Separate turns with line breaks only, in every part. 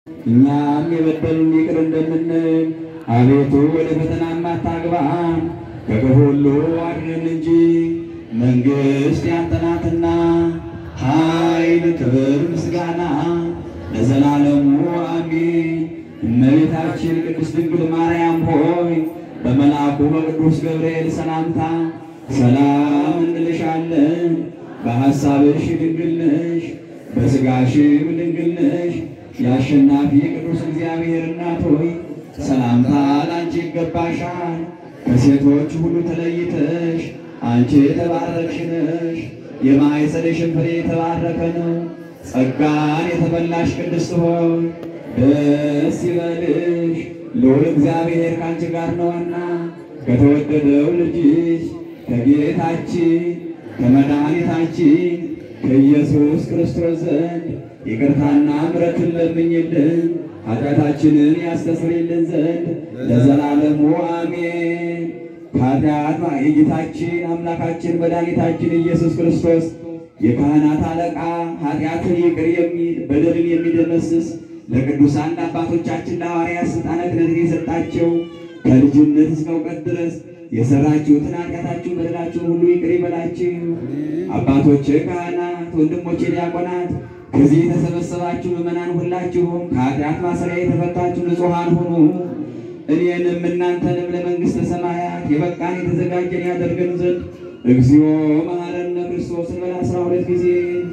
እኛም የበደሉን ይቅር እንደምንል አቤቱ ወደ ፈተናም አታግባን ከክፉ ሁሉ አድነን እንጂ መንግሥት ያንተ ናትና ኃይል፣ ክብር፣ ምስጋና ለዘላለሙ አሜን። እመቤታችን ቅድስት ድንግል ማርያም ሆይ በመልአኩ በቅዱስ ገብርኤል ሰላምታ ሰላም እንልሻለን። በሐሳብሽ ድንግል ነሽ፣ በሥጋሽም ድንግል ነሽ። የአሸናፊ ቅዱስ እግዚአብሔር እናት ሆይ ሰላምታ ላንቺ ይገባሻል። ከሴቶች ሁሉ ተለይተሽ አንቺ የተባረክሽ ነሽ። የማኅፀንሽን ፍሬ የተባረከ ነው። ጸጋን የተመላሽ ቅድስት ሆይ ደስ ይበልሽ፣ ልዑል እግዚአብሔር ከአንቺ ጋር ነውና ከተወደደው ልጅሽ ከጌታችን ከመድኃኒታችን ከኢየሱስ ክርስቶስ ዘንድ ይቅርታና ምሕረትን ለምኝልን ኃጢአታችንን ያስተሰርይልን ዘንድ ለዘላለሙ አሜን። ከኃጢአት የጌታችን አምላካችን መድኃኒታችን ኢየሱስ ክርስቶስ የካህናት አለቃ ኃጢአትን ይቅር የሚል በደልን የሚደመስስ ለቅዱሳን አባቶቻችን ለሐዋርያት ሥልጣነ ክህነትን የሰጣቸው ከልጅነት እስከ እውቀት ድረስ የሰራችሁትን ኃጢአታችሁን በደላችሁን ሁሉ ይቅር ይበላችሁ። አባቶቼ ካህናት፣ ወንድሞቼ ዲያቆናት፣ ከዚህ የተሰበሰባችሁ ምዕመናን ሁላችሁም ከኃጢአት ማሰሪያ የተፈታችሁ ንጹሐን ሁኑ። እኔንም እናንተንም ለመንግሥተ ሰማያት የበቃን የተዘጋጀን ያደርገን ዘንድ እግዚኦ መሐረነ ክርስቶስ እንበል አስራ ሁለት ጊዜ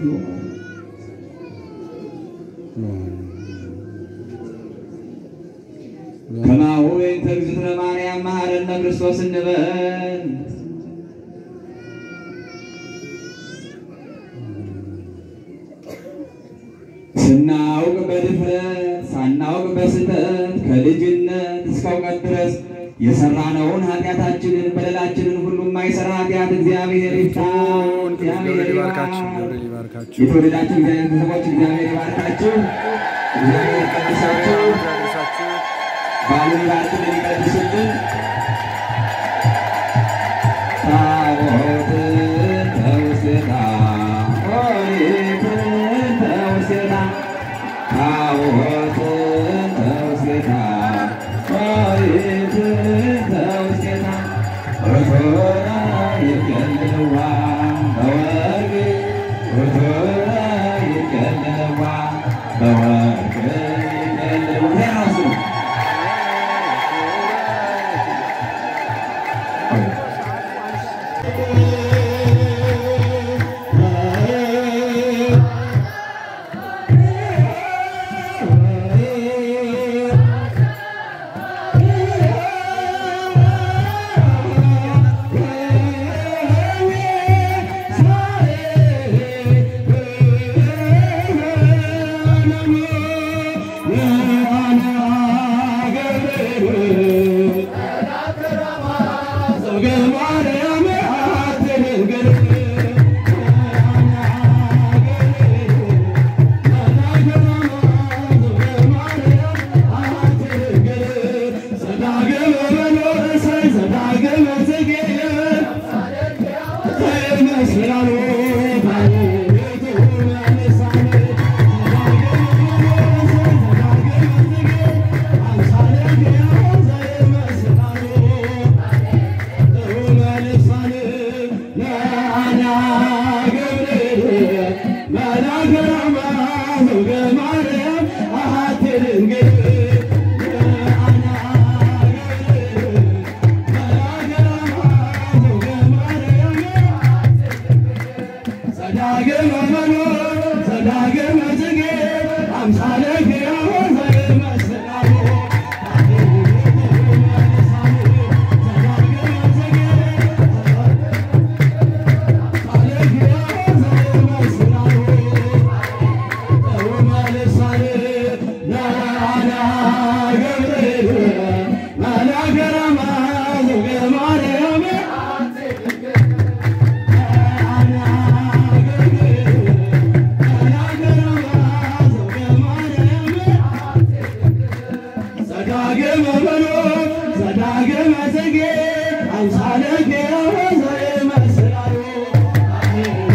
ከማሁ በእንተ እግዝእትነ ማርያም መሐረነ ክርስቶስ እንበል። ስናውቅ በድፍረት ሳናውቅ በስህተት ከልጅነት እስከ እውቀት ድረስ የሰራነውን ኃጢአታችንን በደላችንን ሁሉ የማይሰራ ኃጢአት እግዚአብሔር ይፍታ። እግዚአብሔር
ይባርካችሁ፣
ይባርክ።
ገብርኤል ይባርካችሁ።
የተወደዳችሁ እግዚአብሔር ቤተሰቦች እግዚአብሔር ይባርካችሁ። እግዚአብሔር ይቀድሳችሁ።
ያደረሳችሁ
በዓሉን ይባርክልን፣ ይቀድስልን። ታቦት ተውስታ ኦሪት ተውስታ ታቦት ተውስታ ኦሪት ተውስታ ርቶራ ይቀልዋ በወርቅ ርቶራ ይቀልዋ በወርቅ ይቀልዋ ራሱ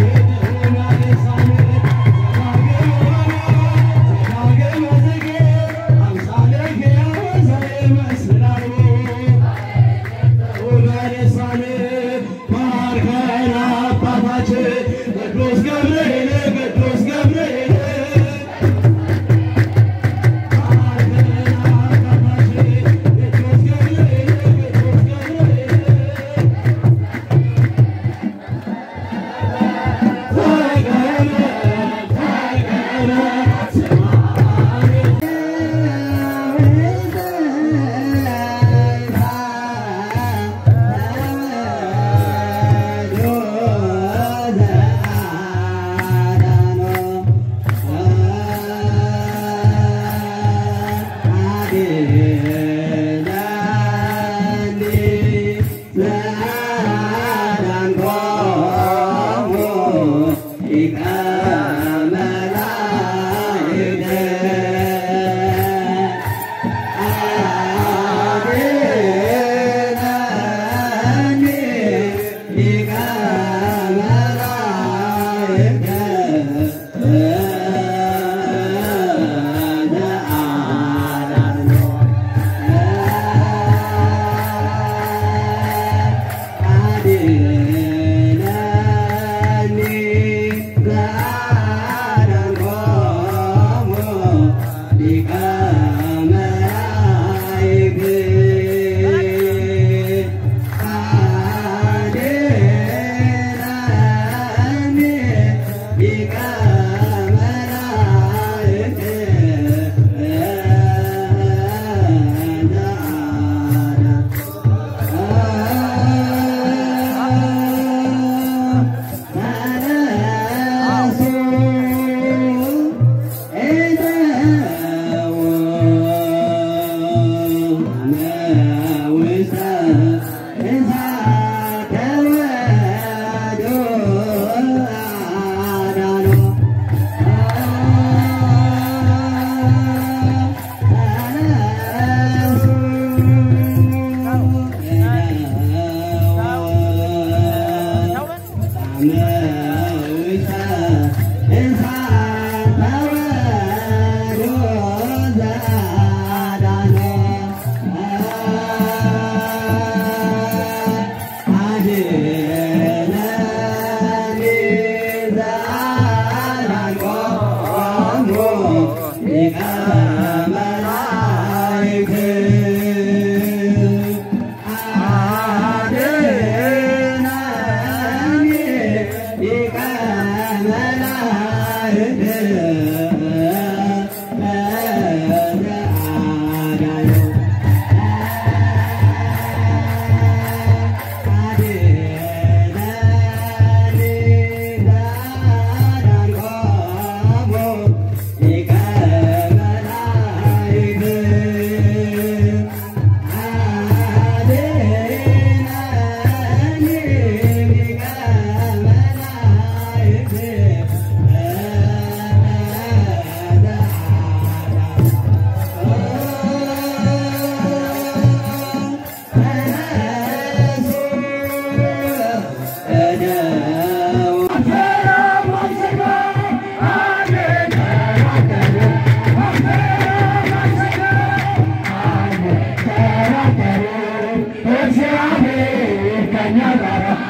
Yeah.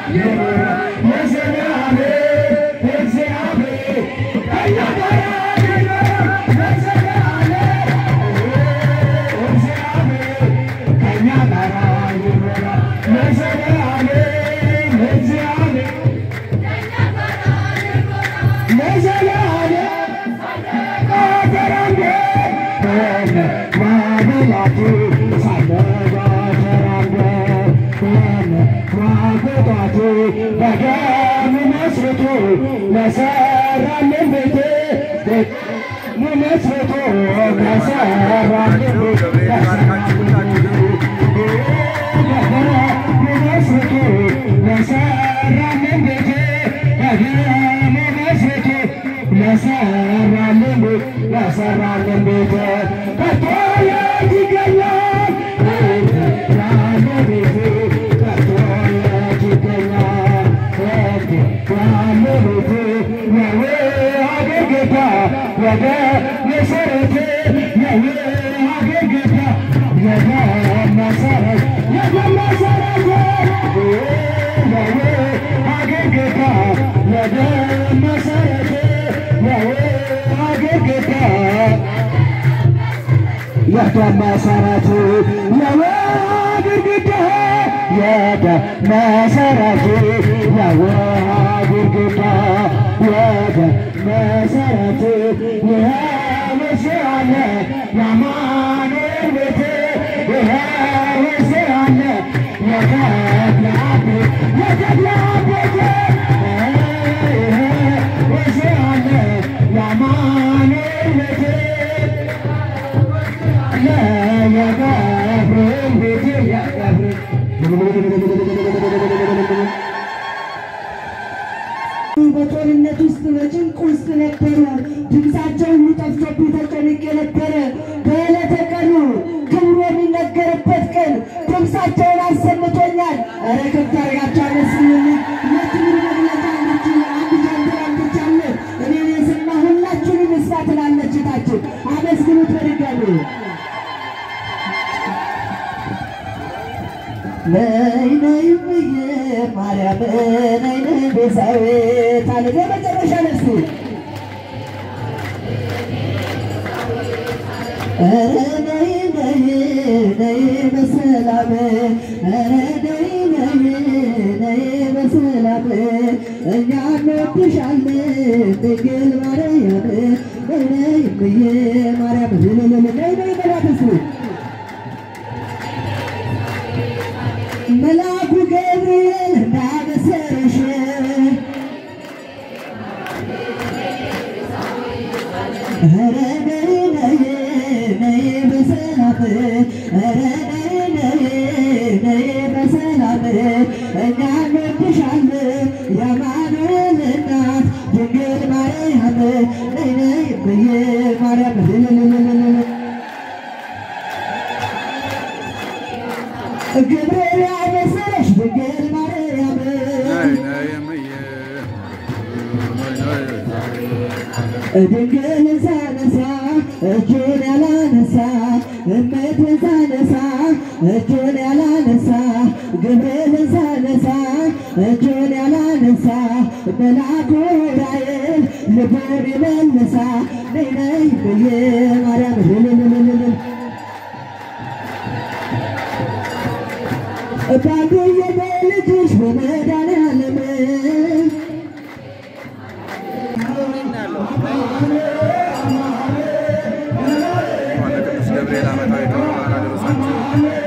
ለሰራልን ቤቴ መስርቶ ለሰራልን ቤቴ ለሰራልን ቤት ከቶ የት ይገኛል ያለ ቤት ከቶ የት ይገኛል ያለ ቤት የው ሀገር ጌታ ወደ መሰረቴ የው ሀገር ጌታ ወደ መሰረት ወደ መሰረቴ የው ሀገር ጌታ ወደ መሰረቴ የው ሀገር ጌታ ወደ መሰረቱ የውሃ ግድግዳ ወደ መሰረቱ የውሃ ግድግዳ ወደ መሰረቱ ይኸውስ አለ የአማኑኤል ቤት ይኸውስ አለ የተድላ ቤት የተድላ ቤት ይኸውስ አለ የአማኑኤል ቤት
በጦርነት ውስጥ በጭንቅ ውስጥ ነበሩ። ድምፃቸው ሁሉ ጠፍቶብኝ ተጨንቄ ነበረ። በዕለተ ቀኑ ክብሩ የሚነገርበት ቀን ድምፃቸውን አሰምቶኛል። ኧረ ከብት አድርጋችሁ አመስግኑልኝ። ለክብሩ መግለጫ አንድ አንድ ጀንበር አምጥቻለሁ። እኔን የሰማ ሁላችሁንም ይስማ ትላለች እታችን። አመስግኑት በድጋሚ ነይ ነይ ብዬ ማርያም ነይ ነይ ቤዛዊት አለ በመጨረሻ ነፍሱ ኧረ ነይ ነይ ነይ በሰላም ኧረ ነይ ነይ ነይ በሰላም እኛ እንወድሻለን ድንግል ማርያም ነይ ነይ ብዬ ማርያም ነይ ነይ በላት እስኪ መልአኩ ገብርኤል እንዳበሰረሽ ኧረ ነይ ነይ ነይ በሰላም ኧረ ነይ ነይ ነይ በሰላም እኛ እንወድሻለን የአማኑኤል እናት ድንግል ማርያም ነይ ነይ ብዬ ማርያም ልልልልልል ገብርኤል ያበሰረሽ ድንግል ማርያም ድንግል ሳነሳ እጁን ያላነሳ እመትን ሳነሳ እጁን ያላነሳ ገብርኤል ሳነሳ እጁን ያላነሳ መልአኩ ራእይን ልቡን ይመልሳ ነይ ነይ ብዬ ማርያም ልልልልልል ባዶዬ በልጅሽ በመድኃኒዓለም
ቅዱስ ገብርኤል ዓመታዊ ክብረ በዓል አደረሳችሁ።